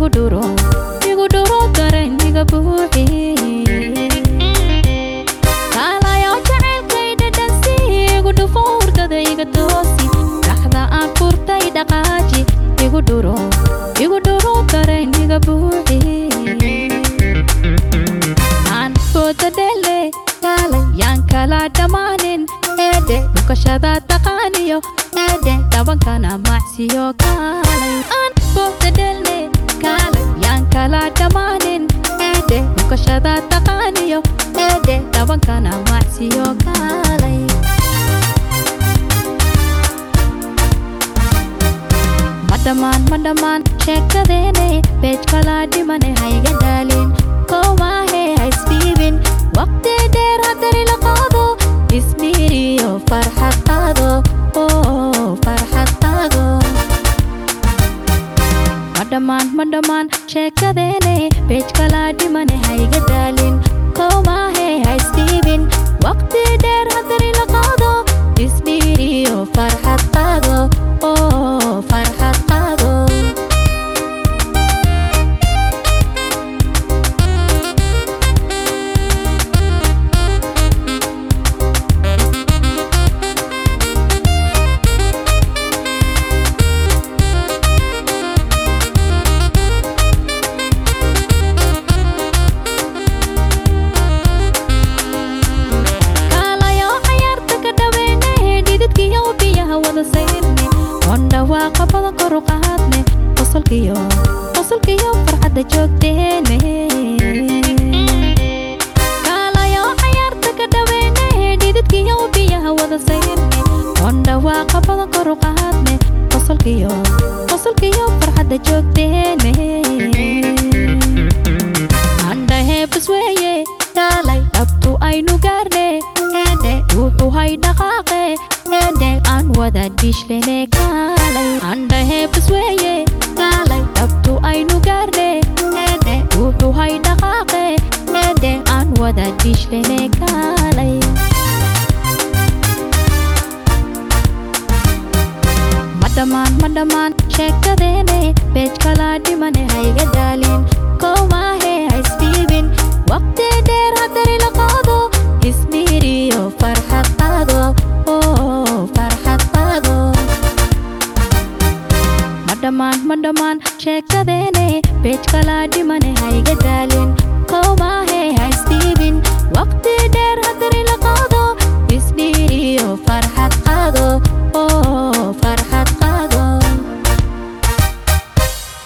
dhuro igu dhuro dareen iga buuxi kaalayo jacaylkay dhadhansi igu dhufo hurdada iga toosi dhaxda aan furtay dhaqaaji igu dhuro igu dhuro dareen iga buuxi aan fooda dhele kaalay yaan kala dhammaanin eedhe dhukashada taqaaniyo eedhe dhabankana macsiyo kaalay aan fooda dhele kaalay yaan kala dhammaanin eedhe dhukashada taqaaniyo eedhe dhabankana macsiyo kaalay madhamaan madhamaan sheekadeene beej kalaa dhimane hayga dhaalin koomaahe haisdhiibin waqti dheer haddari la qaado ismiiriyo farxad qaado oo farxad qaado madhamaan madhamaan sheekadeene beej kalaa dhimane hayga dhaalin koomaahe haisdhiibin waqti dheer haddari la qaado ismiiriyo farxad qaado oo farxad qaado kaalayo cayaarta ka dhaweene dhididkiyo biyaha wada sayrne ondhawaaqa badan kor u qaadne qosolkiyo qosolkiyo farxadda joogteene kaalayo cayaarta ka dhaweene dhididkiyo biyaha wada sayrne ondhawaaqa badan kor u qaadne qosolkiyo qosolkiyo farxadda joogteene andhaheebas weeye kaalay dhabtu aynu gaarne eedhe wuxuu hay dhaqaaqe eedhe aan wada dhishlene kaalay andhaheebas weeye kaalay dhabtu aynu gaarne eedhe wuxuu hay dhaqaaqe eedhe aan wada dhishlene kaalay madhamaan madhamaan sheekadeene beej kalaa dhimane hayga dhaalin koomaahe haisdhiibin waqti dheer haddari la qaado ismiiriyo farxad qaado oo farxad qaado madhamaan madhamaan sheekadeene beej kalaa dhimane hayga dhaalin